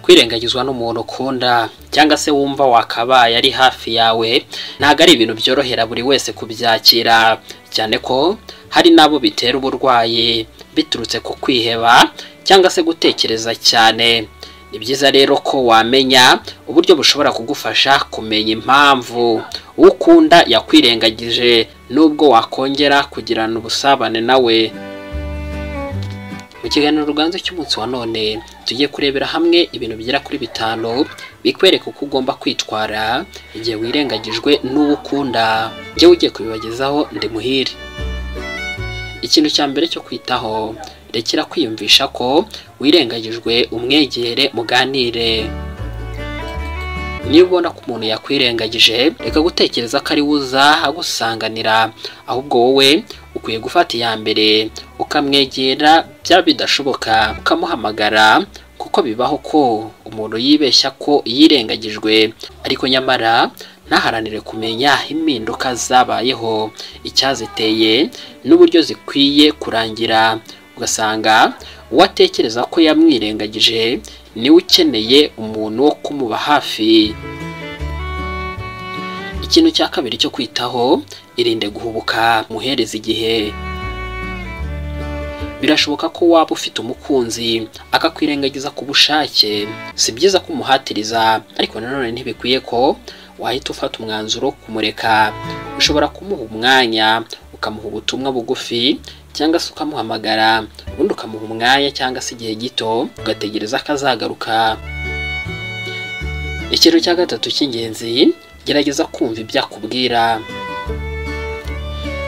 kwirengagizwa n'umuntu ukunda cyangwa se wumva wakabaye ari hafi yawe ntabwo ari ibintu byorohera buri wese kubyakira cyane ko hari n'abo bitera uburwayi biturutse ku kwiheba cyangwa se gutekereza cyane ni byiza rero ko wamenya uburyo bushobora kugufasha kumenya impamvu uwo ukunda yakwirengagije n'ubwo wakongera kugirana ubusabane nawe mu kiganiro ruganze cy'umunsi wa none tujye kurebera hamwe ibintu bigera kuri bitanu bikwereka uko ugomba kwitwara igihe wirengagijwe n'uwo ukunda njyewe ugiye kubibagezaho ndi muhire ikintu cya mbere cyo kwitaho rekera kwiyumvisha ko wirengagijwe umwegere muganire niba ubona ko umuntu yakwirengagije reka gutekereza ko ari uza agusanganira ahubwo wowe ukwiye gufata iya mbere ukamwegera byaba bidashoboka ukamuhamagara kuko bibaho ko umuntu yibeshya ko yirengagijwe ariko nyamara ntaharanire kumenya impinduka zabayeho icyaziteye n'uburyo zikwiye kurangira ugasanga uwatekereza ko yamwirengagije niwe ukeneye umuntu wo kumuba hafi ikintu cya kabiri cyo kwitaho irinde guhubuka muhereza igihe birashoboka ko waba ufite umukunzi akakwirengagiza ku bushake si byiza kumuhatiriza ariko nanone ntibikwiye ko wahita ufata umwanzuro wo kumureka ushobora kumuha umwanya ukamuha ubutumwa bugufi cyangwa se ukamuhamagara ubundi ukamuha umwanya cyangwa se igihe gito ugategereza ko azagaruka ikintu cya gatatu cy'ingenzi gerageza kumva ibyo akubwira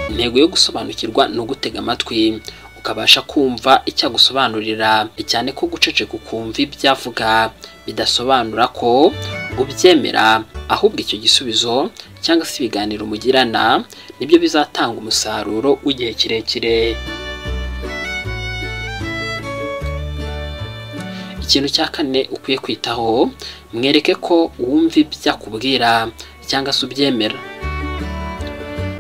intego yo gusobanukirwa ni ugutega amatwi ukabasha kumva icyo agusobanurira cyane ko guceceka ukumva ibyo avuga bidasobanura ko ubyemera ahubwo icyo gisubizo cyangwa se ibiganiro mugirana nibyo bizatanga umusaruro w'igihe kirekire ikintu cya kane ukwiye kwitaho mwereke ko wumva ibyo akubwira cyangwa se ubyemera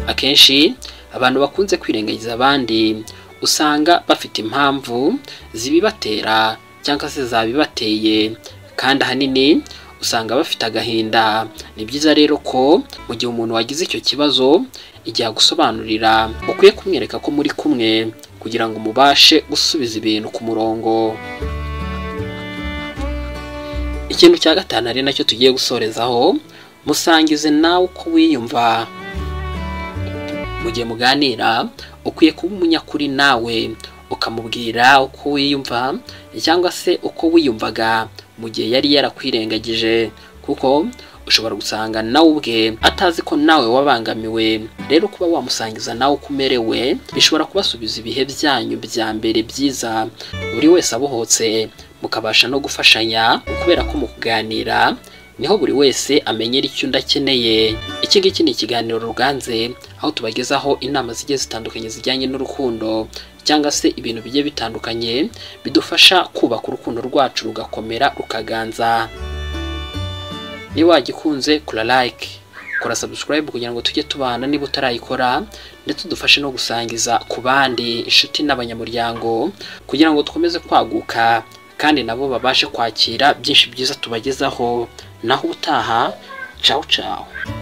akenshi abantu bakunze kwirengagiza abandi usanga bafite impamvu zibibatera cyangwa se zabibateye kandi ahanini usanga bafite agahinda ni byiza rero ko mu gihe umuntu wagize icyo kibazo igihe agusobanurira ukwiye kumwereka ko muri kumwe kugira ngo mubashe gusubiza ibintu ku murongo ikintu cya gatanu ari nacyo tugiye gusorezaho musangize nawe uko wiyumva mu gihe muganira ukwiye kuba umunyakuri nawe ukamubwira uko wiyumva cyangwa se uko wiyumvaga mu gihe yari yarakwirengagije kuko ushobora gusanga nawe ubwe atazi ko nawe wabangamiwe rero kuba wamusangiza nawe uko umerewe bishobora kubasubiza ibihe byanyu bya mbere byiza buri wese abohotse mukabasha no gufashanya kubera ko mu kuganira niho buri wese amenyera icyo undi akeneye iki ngiki ni ikiganiro ruganze aho tubagezaho inama zigiye zitandukanye zijyanye n'urukundo cyangwa se ibintu bigiye bitandukanye bidufasha kubaka urukundo rwacu rugakomera rukaganza niba wagikunze kora like kora subscribe kugira ngo tujye tubana niba utarayikora ndetse udufashe no gusangiza ku bandi inshuti n'abanyamuryango kugira ngo dukomeze kwaguka kandi nabo babashe kwakira byinshi byiza tubagezaho naho utaha cawu cawu